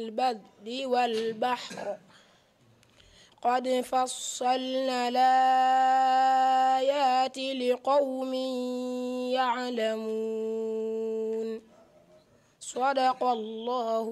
البر والبحر قد فصلنا الآيات لقوم يعلمون صدق الله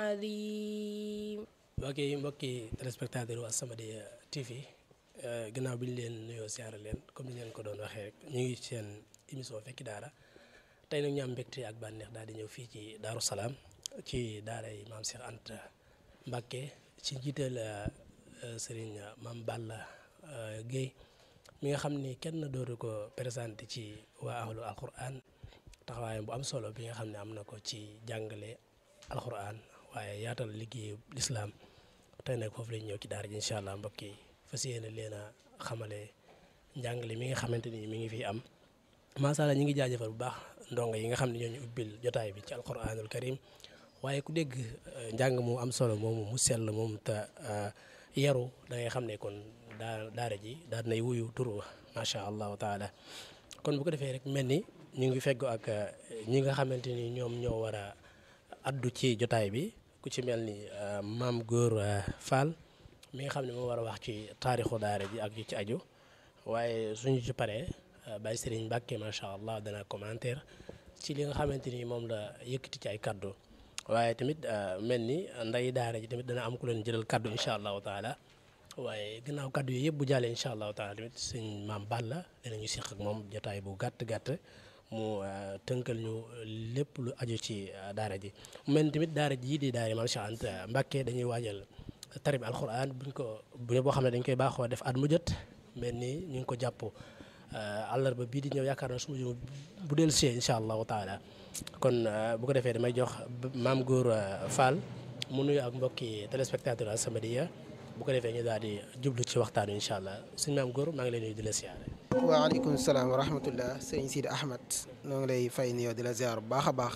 العظيم mbokki mbokki téléspectateur u As-Samadiyya TV gannaaw bi ñu leen nuyoo siyaare leen comme ni leen ko doon waxee rek ñu ngi seen émission fekki daara tey nag ñu am mbégte ak bànneex daal di ñëw fii ci Daaru Salaam ci daara yi maam Cheikh Anta Mbacké ci njiital sëriñ maam Balla Guèye mi nga xam ni kenn dootu ko présenté ci waa ahlu alquran taxawaayam bu am solo bi nga xam ne am na ko ci jàngale alquran waaye yaatal liggéeyu lislaam tey nag foofu lañ ñëw ci daara ji incha allah mbokk yi fas yéene leen a xamale njàngale mi nga xamante ni mi ngi fi am macha allah ñi ngi jaajëfal bu baax ndongo yi nga xam ne ñoo ñu ubbil jotaay bi ci alquranul karim waaye ku dégg njàng mu am solo moomu mu sell moom te yaru da ngay xam ne kon daa daara ji daal nay wuyu turu macha allahu taala kon bu ko defee rek mel ni ñu ngi feggo ak ñi nga xamante ni ñoom ñoo war a addu ci jotaay bi ku ci mel ni maam góor Fall mi nga xam ne moo war a wax ci taarixu daara ji ak yu ci aju waaye suñu ci paree Baye Serigne Mbacke macha allah dana commentaire ci li nga xamante ni moom la yëkkati ci ay kaddu waaye tamit mel ni nday daara ji tamit dana am ku leen jëlal kaddu incha allahu taala waaye gannaaw kaddu yi yëpp bu jàllee incha allahu taala tamit sëñ maam Balla dinañu seq ak moom jotaay bu gàtt gàtt. mu tënkal ñu lépp lu aju ci daara ji mu mel ni tamit daara ji di daara maam Cheikh Anta Mbacké dañuy waajal tarib alquran buñ ko bu boo xam ne dañ koy baaxoo def at mu jot mel ni ñu ngi ko jàpp àllarba bii di ñëw yaakaar na su ma bu dellu see incha allahu taala kon bu ko defee damay jox maam góor Fall mu nuyu ak mbokki téléspectateur As-Samadiyya bu ko defee ñu daal di jublu ci waxtaan wi incha allah suñu maam góor maa ngi lay nuyu di la siyaare. waaleykum salaam wa rahmatullah sëñ Sidi Ahmed noo ngi lay fay nuyoo di la ziar bu baax a baax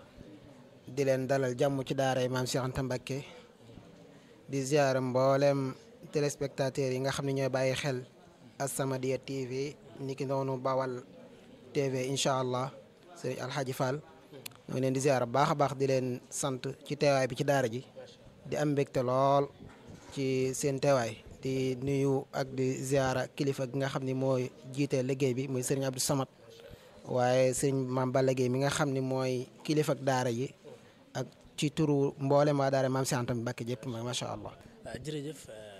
di leen dalal jàmm ci daaray maam Cheikh Anta Mbacké di ziar mboolem téléspectateurs yi nga xam ne ñooy bàyyi xel As-Samadiyya TV niki noonu Bawal TV incha allah sëñ Alhaji Fall noo ngi leen di ziar bu baax a baax di leen sant ci teewaay bi ci daara ji di am mbégte lool ci seen teewaay. di nuyu ak di ziara kilifa gi nga xam ni mooy jiite liggéey bi muy sëriñ Abdou Samad waaye sëriñ Maam Balla Gueye mi nga xam ni mooy kilifa ak daara ji ak ci turu mboolem waa daara maam Cheikh Anta Mbacké jëpp macha allah. jërëjëf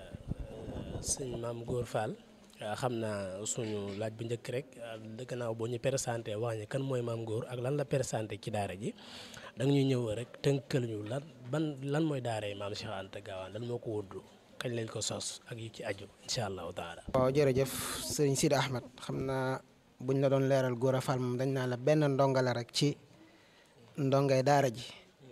sëñ maam Góor Fall xam naa suñu laaj bu njëkk rek gannaaw boo ñu présenté wax ñu kan mooy maam Góor ak lan la présenté ci daara ji da nga ñuy ñëw rek tënkal ñu lan ban lan mooy daara yi maam Cheikh Anta Gaawaan lan moo ko wóddu kañ lañ ko sos ak yu ci aju incha allahu taala. waaw jërëjëf sëriñ Sidi Ahmed xam naa buñ la doon leeral Gora Fall moom dañ naa la benn ndonga la rek ci ndongay daara ji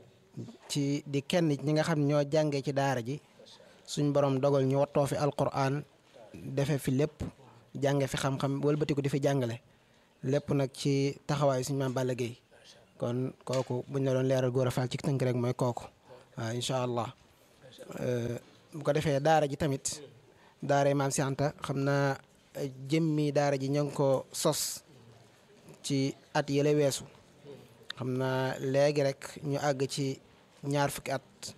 ci di kenn ñi nga xam ne ñoo jàngee ci daara ji suñ borom dogal ñu wattoo fi alquran defe fi lépp jànge fi xam-xam wëlbatiku di fi jàngale lépp nag ci taxawaayu suñ maam Balla Gueye kon kooku buñ la doon leeral Gora Fall ci tënk rek mooy kooku waaw incha allah. bu ko defee daara ji tamit daara maam Cheikh Anta xam naa jëmmi daara ji ñoo ngi ko sos ci at yële weesu xam naa léegi rek ñu àgg ci ñaar fukki at